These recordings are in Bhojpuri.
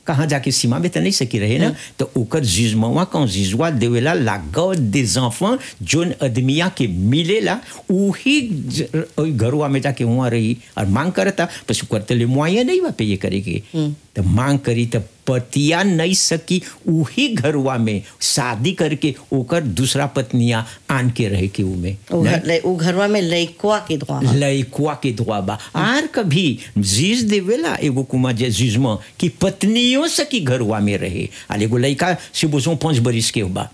कहाँ जाके सीमा में तो नहीं सकी रहे ना तो ओकर जिजमवा कौन जिजवा देवेला लागो des enfants जोन आदमिया के मिलेला उही ज- ओई घरवा में जाके वहाँ रही और मांग करता बस करते ले मुआया नहीं बा पे ये करे के तो मांग करी तो पतिया नहीं सकी उही घरवा में शादी करके ओकर दूसरा पत्निया आन के रहे के उमे उ घर- ले- उ घरवा में लइकवा के दुआ ह। लइकुआ के दुआ बा आर कभी जीज देवेला एगो कुमा जे जीजमा कि पत्नियों से की घरवा में रहे आल एगो लइका से बोसो पाँच बरिस के बा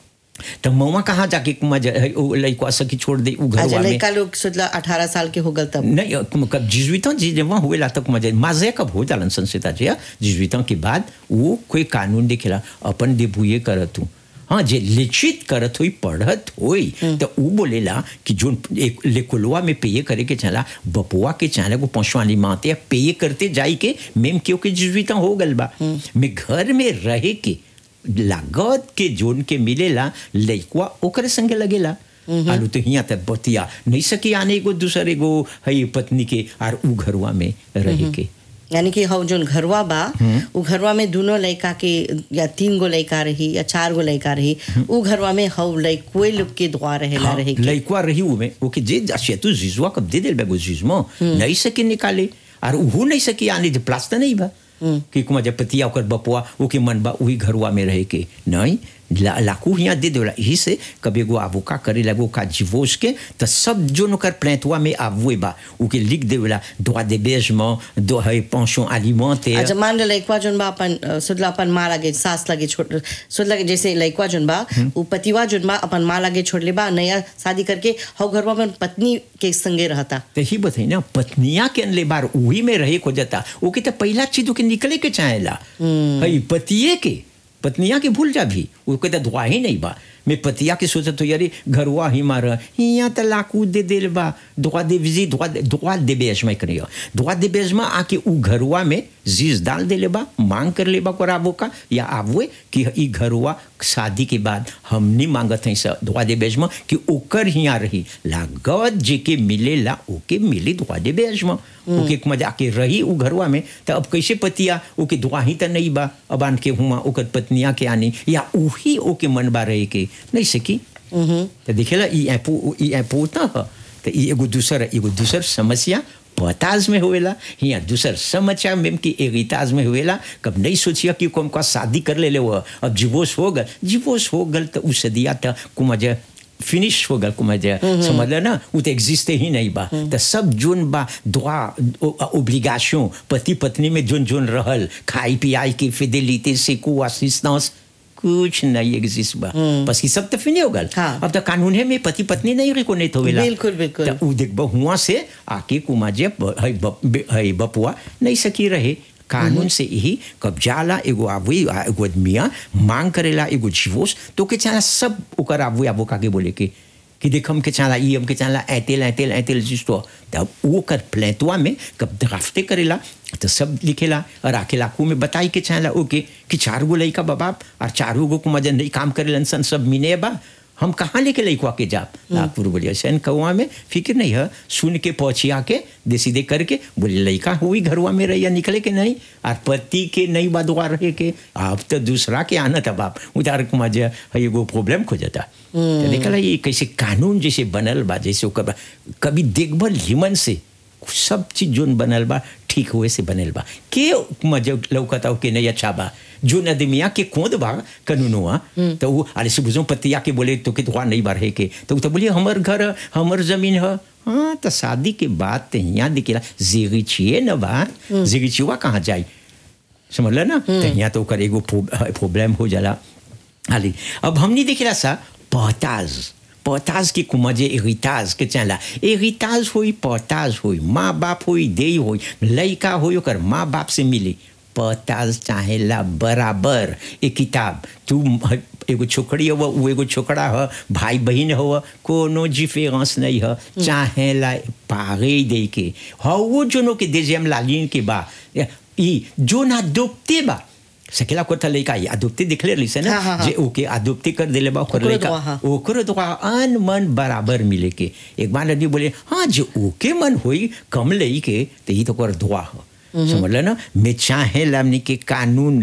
तो मवा कहाँ जाके कुमा जे ओ लइकुआ से की छोड़ दे उ अच्छा घरवा में लइका लोग सोचला अठारह साल के हो गल तब नहीं कब कब जिजुइतों जी जब वहाँ हुए तक मजे माजे कब हो जालन संस्था जी जिजुइतों के बाद वो कोई कानून दिखेला अपन देबुए करत हूँ हाँ जे लिखित करत हुई पढ़त हुई तो वो बोलेला कि जो एक लेकुलवा में पेय करे के चला बपुआ के चला को पहुंचवानी माते पेय करते जाई के मेम क्यों के जिजुइता हो गल बा मैं घर में रहे के लागत के जोन के मिलेला लइकवा ओकरे संगे लगेला आलू तो हिया तक बतिया नहीं सकी आने को दूसरे एगो हई पत्नी के आर उ घरवा में रहे के यानी कि हौ जोन घरवा बा उ घरवा में दोनों लइका के या तीन गो लइका रही या चार गो लइका रही उ घरवा में हौ लइकोए लोग के दुआ रहेला हाँ, रहे के लइकवा रही उमे ओके जे तू जिजुआ कब दे देल बेगो जिजमो नहीं सके निकाले और उहू नहीं सकी आने जे प्लास्टर नहीं बा कि कुमा जब पतिया ओकर बपुआ ओके मन बा वही घरवा में रहे के नहीं ला, लाकू हिया दे देला यही से कभी एगो आबू का करे लगो का जीवोस के तो सब जो नकर प्लेंटवा में आबुए बा ओके लिख देला droit d'hébergement दो है pension alimentaire अच्छा मान लो लइकवा जोन बा अपन अ, सुदला अपन माँ लागे सास लागे छोड़ सुदला के जैसे लइकवा जोन बा उ पतिवा जोन बा अपन माँ लागे छोड़ ले बा नया शादी करके हौ घरवा में पत्नी के संगे रहता तो ही बताई ना पत्निया के अनले बार वही में रहे को जाता वो के तो पहला चीज के निकले के चाहेला हई पतिये के पत्निया के भूल जा भी वो के तो दुआ ही नहीं बा मैं पतिया के सोचत हो यारी घरवा ही मार हिया तो लाकू दे देल बा दुआ दे विजी दुआ दुआ दे बेज में करियो दुआ दे बेज में आके उ घरवा में जीज डाल देले बा मांग कर ले बा कराबो का या आवए कि ई घरवा शादी के बाद हमनी मांगत हैं स दुआ दे बेज में कि ओकर हिया रही लागत जे के मिलेला ओके मिली दुआ दे बेज में ओके मजा के रही उ घरवा में तो अब कैसे पतिया ओके दुआ ही तो नहीं बा अब आन के हुआ ओकर पत्निया के आनी या उही ओके मन बा रहे के नहीं सकी तो देखेला ई एपो ई एपो ना ह तो ई एगो दूसर एगो दूसर समस्या पताज में हुएला हिया दूसर समस्या में कि एगिताज में हुएला कब नहीं सोचिया कि कोम का शादी कर ले ले वो अब डिवोर्स हो गल डिवोर्स हो गल तो उस दिया था कुमज फिनिश हो गल कुमज समझ लो ना वो तो एग्जिस्ट ही नहीं बा तो सब जोन बा दुआ ओब्लिगेशन पति पत्नी में जोन जोन रहल खाई पियाई की फिडेलिटी सिको असिस्टेंस कुछ नहीं एग्जिस्ट बा बस ये सब तो फिनी हो गल हाँ। अब तो कानून है में पति पत्नी नहीं रिकोनेट होवेला बिल्कुल, बिल्कुल। तो उ देख हुआ से आके कुमाजे हई बप, हई बपुआ नहीं सकी रहे कानून से यही कब जाला एगो आबुई एगो आदमिया मांग करेला एगो जीवोस तो के चाला सब ओकर आबुई आबो काके बोले के कि देख हम के चाला ई हम के चाला ऐतेल ऐतेल ऐतेल जिस्तो तब वो कर प्लेटवा में कब ड्राफ्टे करेला तो सब लिखेला और आके लाकू में बताई के चाला ओके कि चार गो लइका बाबाप और चारों गो को मजन नहीं काम करेलन सन सब मिने बा हम कहाँ लेके लइकवा के जाप नागपुर बोलिए सैन कौआ में फिक्र नहीं है सुन के पहुँचिया के दे सीधे करके बोले लइका हुई घरवा में रहिया निकले के नहीं और पति के नहीं बदवा रहे के अब तो दूसरा के आना था बाप उधार कुमार जे है एगो प्रॉब्लम खो जाता तो देखला ये कैसे कानून जैसे बनल बा जैसे ओकर बा- कभी देखभल हिमन से सब चीज जोन बनल बा ठीक हुए से बनल बा के मजे लौकता हो के नहीं अच्छा बा जो नदमिया के कोद बा कानूनुआ तो वो अरे से बुझो पतिया के बोले तो के तो नहीं बार है के तो उ तो बोलिए हमर घर हमर जमीन है हाँ तो शादी के बाद तो यहाँ दिखेला जिगिचिए न बा जिगिचिवा कहाँ जाई समझ ल ना तो यहाँ तो ओकर एगो प्रॉब्लम हो जाला हाली अब हमने देखेला सा पहताज पहताज के कुमजे एरिताज के चला एरिताज होई पहताज होई माँ बाप होई देई होई लइका होई ओकर माँ बाप से मिली पहताज चाहेला बराबर ए किताब तू ह- एगो छोकरी हो वो एगो छोकरा ह भाई बहन हो कोनो डिफरेंस नहीं है चाहेला पागे दे के ह वो जोनो के देजेम लालिन के बा ई जो ना डूबते बा सकेला को था लइका या डूबते दिखले रही से ना हाँ, हाँ, हाँ। जे ओके अदुप्ति कर दिले बा ओकर ओकरो लइका दुआ, हाँ। ओकरो दुआ अन मन बराबर मिले के एक बार नदी बोले हाँ जो ओके मन होई कम लई के तो ये तो कर दुआ हो समझ लो ना मैं चाहे लामनी के कानून